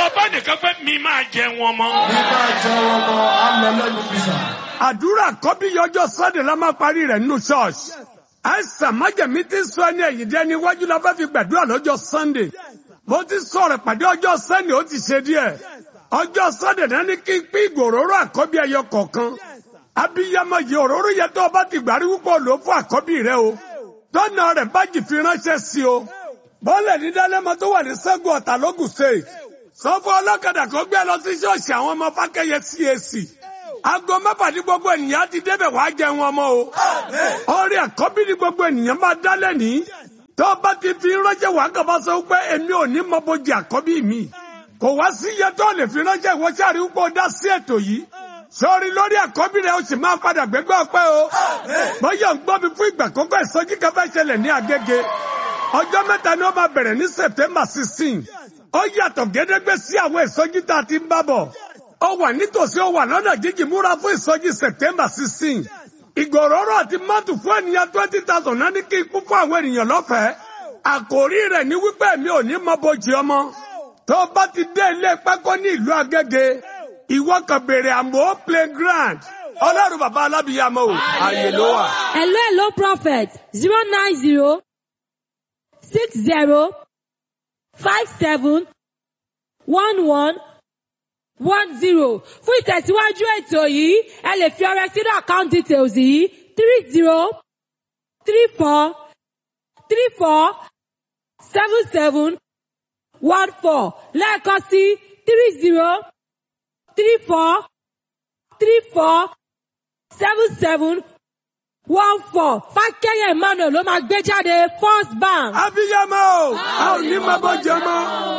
bá nìkan pé mi máa jẹ wọn mọ́. nígbà jẹ wọn mọ àlọ lẹ́nu bìsà. àdúrà kọ́bí yọjọ́ sunday la máa parí rẹ̀ nínú church. àìsàn májèmí ti sọ ẹni ẹ̀yìn dẹ́ níwájú la fẹ́ fi gbàdúrà lọ́jọ́ sunday. mo ti sọ̀rọ̀ pàdé ọjọ́ sunday ó ti ṣe díẹ̀. ọjọ́ sunday náà ní kí n pín ìgòróró àkọ́bí ẹyọ kọ̀ọ̀kan. abiyamọ yìí òróró yẹ tó o bá ti gbàrí wípé o lò ó fún àkọ́bí rẹ o. tọ́nà rẹ̀ bájì fi ránṣẹ́ sí o. bọ́ọ̀lẹ̀ ní dálẹ́mọ tó wà ní sẹ́gun ọ̀tà lógùn state. sọ fún ọlọ́kadà kó gbé lọ sí ṣọ́ọ̀ṣì àwọn ọmọ fákẹ́yẹ CAC aago mẹ́fà ní gbogbo ènìyàn ti débẹ̀ wá jẹ wọn mọ́ o. orí àkọ́bí ní gbogbo ènìyàn máa dálẹ̀ ní. tó o bá ti fi ránṣẹ́ wàá kàn bá sọ pé èmi ò ní mọ bójì àkọ́bí mi. kò wá sí iye tó lè fi ránṣẹ́ ìwọ sáré wípé o dá sí ètò yìí. sọrí lórí àkọ́bí rẹ̀ o sì máa padà gbégbé ọpẹ́ o. bóyá ń gbọ́ mi fún ìgbà kọ́kọ́ ìsọjí kan fẹ́ ṣẹlẹ̀ ní Agége. ọjọ́ mẹ́ta ni ó máa bẹ̀rẹ̀ ní September sixteen. ó yàtọ̀ gédégbé sí àwọn ìsọjí tá a ti ń bá bọ̀ ó wà nítòsí ó wà lọ́nà jíjìn múra fún ìsọjí september sixteen ìgòròrò àti mọ́tò fún ènìyàn twenty thousand náà ní kí n kú fún àwọn ènìyàn lọ́fẹ̀ẹ́ àkòrí rẹ̀ ní wípé mi ò ní mọ bójì ọmọ tó o bá ti dé ilé pákó ní ìlú agége ìwọ kan béèrè àmọ́ playground ọlọ́run bàbá alábìyàmọ́ o ààyè ló wà. hello hello prophet zero nine zero six zero five seven one one one zero fún ìtẹ̀síwájú ètò yìí ẹ lè fi ọrẹ sínú account details yìí three zero three four three four seven seven one four lẹ́ẹ̀kan sí three zero three four three four seven seven one four fákẹ́yẹ̀ emmanuel ló máa gbé jáde first bank. abiyamọ o a ò ní mọ bójì ọmọ.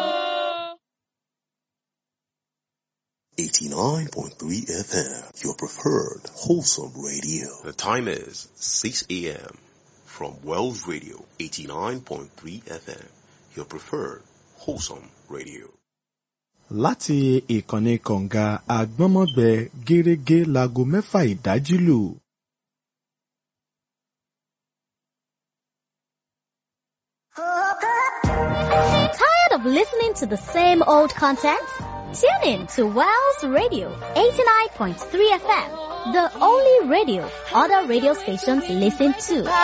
89.3 FM, your preferred wholesome radio. The time is 6 a.m. from Wells Radio 89.3 FM, your preferred wholesome radio. láti ìkànnì kọ̀ǹga àgbọ́nmọ́gbẹ gẹ́rẹ́gẹ́ láago mẹ́fà ìdájí lù. Tired of listening to the same old content? Tune in to Wells Radio 89.3 FM, the only radio other radio stations listen to.